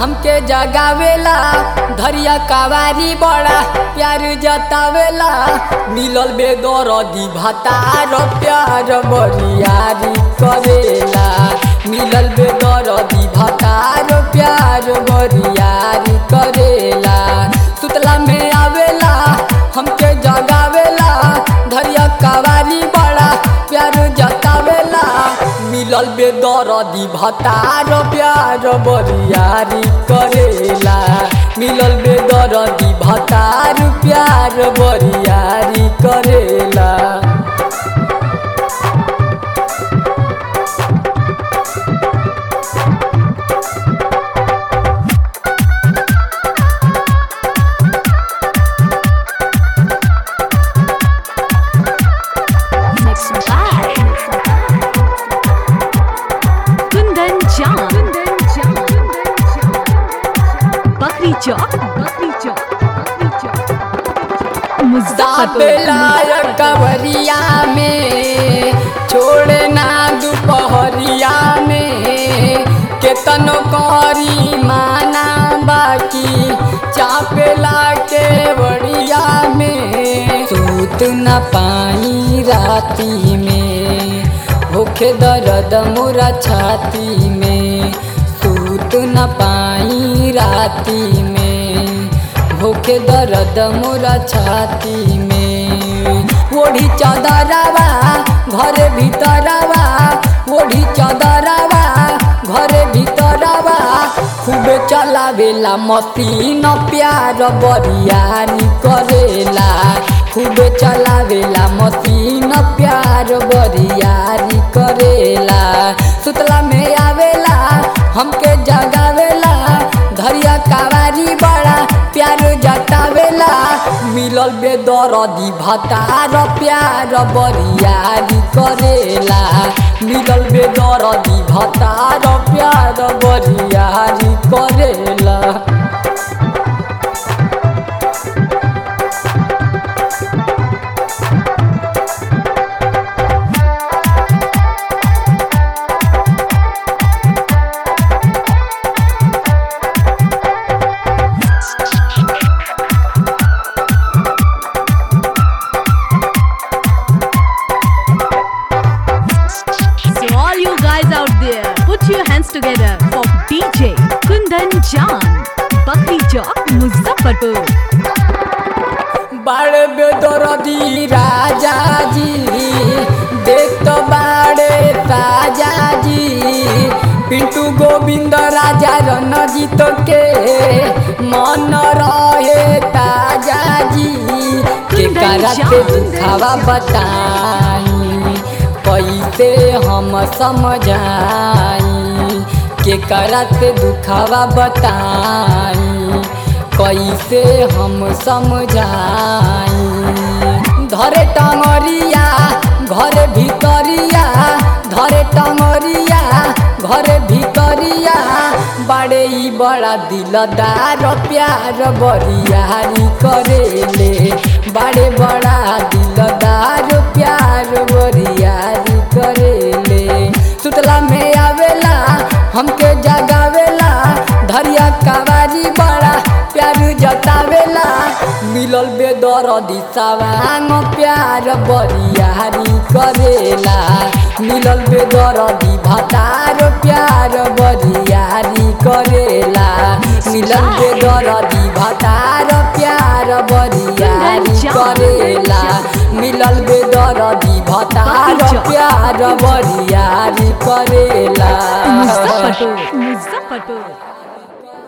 हमके जगावेला धरिया कवारी बड़ा प्यार जतावेला मिलल बेदरदी भतार प्यार बरियारी करेला मिलल बेदरदी भतार प्यार बरियारी करेला सुतला में आवेला हमके जगावेला धरिया कवारी बड़ा प्यार जतावेला मिलल बेदरदी भतार प्यार बरियारी करेला मिलल बेदरदी भतार प्यार बरियारी करेला Mixed by Kundan Jam. Bakri Chowk. Bakri Chowk. Bakri Chowk. दाबेला कवरिया में छोड़ना दोपहरिया में केतनो करी माना बाकी चापेला के बड़िया में सूत न पाई राती में होखे दर्द मोरा छाती में सूत न पाई राती में भूखे दर्द मोरा छाती में ओढ़ी चदरवा घरे भीतरवा ओढ़ी चदरवा घरे भीतरवा खूबे चलावेला मशीन प्यार बरियानी करेला खूबे चलावेला मशीन प्यार बरियारी करेला सुतला में आवेला हमके जगावेला धरिया कावारी बड़ा प्यार जतावेला मिलल बेदरदी भतार प्यार बरियारी करेला मिलल बेदरदी भतार प्यार बरियारी करेला So all you guys out there, put your hands together for DJ Kundan Jam. Bakri Chowk, Muzaffarpur. बाड़े बेदरदी राजा जी देख तो बाड़े ताजा जी पिंटू गोविंद राजा रणजीत के मन रहे ताजा जी के कराते दुखावा बताई कैसे हम समझाई के कराते दुखावा बताई कैसे हम समझाई धरे टंगरिया घरे भीतरिया धरे टंगरिया घरे भीतरिया बड़े ही बड़ा दिलदार प्यार बरियारी करेले बड़े बड़ा दिलदार प्यार बरियारी करेले सुतला में आवेला हमके जगावेला धरिया कवारी बड़ा प्यार जतावेला मिलल बेदरदी सवांग प्यार बरियारी करेला मिलल बेदरदी भतार प्यार बरियारी करेला मिलल बेदरदी भतार प्यार बरियारी करेला मिलल बेदरदी भतार प्यार बरियारी करेला Muzaffarpur. Muzaffarpur.